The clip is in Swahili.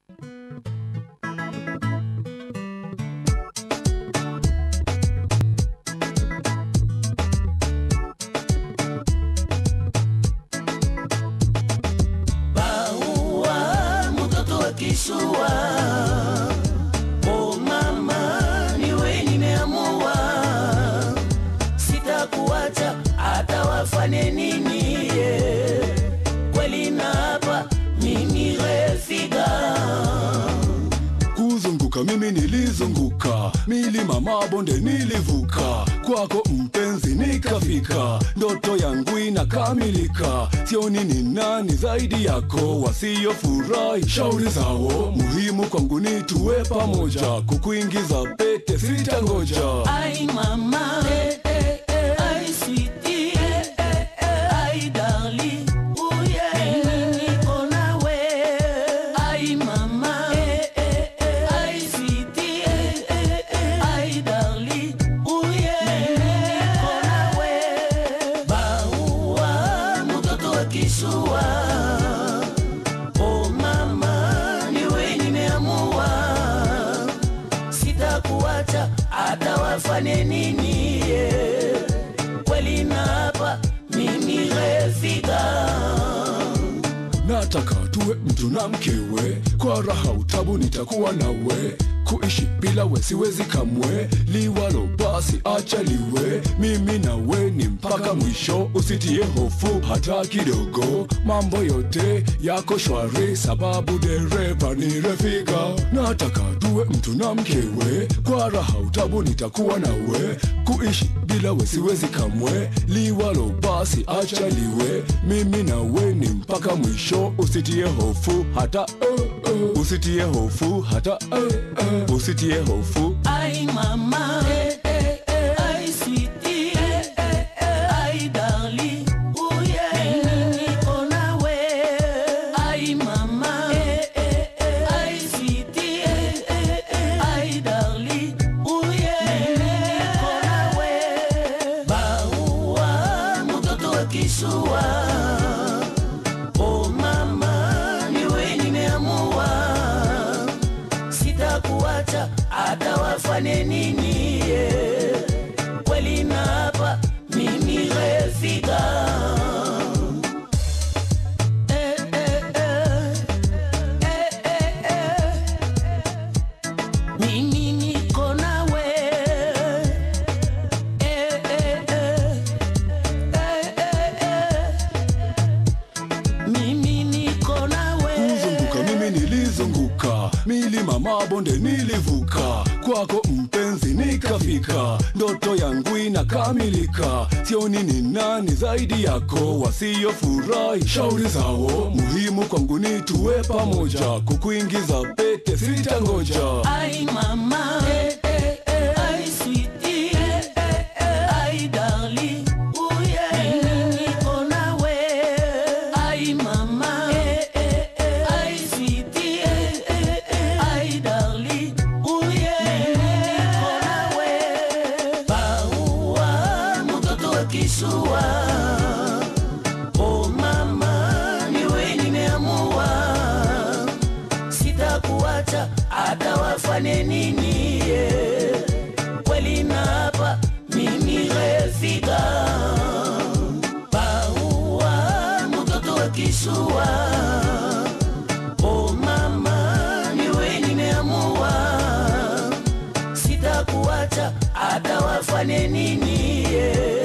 Baua mtoto wa kishua, oh mama, niwe nimeamua, sitakuacha hata wafanye nini. yeah. Kweli na hapa mimi refiga kuzunguka mimi nilizunguka milima mabonde nilivuka kwako mpenzi nikafika ndoto yangu inakamilika sioni ni nani zaidi yako wasiyofurahi shauri zao muhimu kwangu ni tuwe pamoja kukuingiza pete sitangoja Ai mama, eh, eh, eh, ai sweetie, eh, eh, eh, ai darling, oh yeah, mimi niko nawe. Ai mama, eh, eh, eh, ai sweetie, eh, eh, eh, ai darling, oh yeah, mimi niko nawe. Baua mtoto wa kishua, oh mama, niwe nimeamua sitakuacha hata wafanye nini. yeah. Kweli na hapa mimi refiga nataka tuwe mtu na mkewe kwa raha utabu nitakuwa nawe kuishi bila we siwezi kamwe liwalo basi acha liwe mimi nawe ni mpaka mwisho usitie hofu hata kidogo mambo yote yako shwari sababu dereva ni refika nataka tuwe mtu na mkewe kwa raha utabu nitakuwa nawe kuishi bila we siwezi kamwe liwalo basi acha liwe mimi nawe ni mpaka mwisho usitie hofu hata uh, uh, usitie hofu hata uh, uh, usitie hofu ai mama eh, eh, eh, ai sweetie, eh, eh, eh, ai darling, oh yeah, mimi niko nawe. Ai mama eh, eh, eh, ai sweetie, eh, eh, eh, ai darling, oh yeah, mimi niko nawe. Baua mtoto wa kishua, oh mama, niwe nimeamua sitakuacha hata wafanye nini. yeah. Kweli na hapa mimi refiga Eh, eh, eh. Eh, eh, eh. Mimi niko nawe. Eh, eh, eh. Eh, eh, eh. Mimi niko nawe. kuzunguka mimi nilizunguka milima mabonde nilivuka kwako mpenzi nikafika ndoto yangu inakamilika sioni ni nani zaidi yako wasiyofurahi shauri zao muhimu kwangu ni tuwe pamoja kukuingiza pete sitangoja Ai mama, eh, eh, eh, ai sweetie, eh, eh, eh, ai darling, oh yeah, mimi niko nawe. Ai mama, eh, eh, eh, ai sweetie, eh, eh, eh, ai darling, oh yeah, mimi niko nawe. Baua mtoto wa kishua, oh mama, niwe nimeamua sitakuacha hata wafanye nini. yeah. Kweli na hapa mimi refiga Baua mtoto wa kishua, oh mama, niwe nimeamua sitakuacha hata wafanye nini. yeah.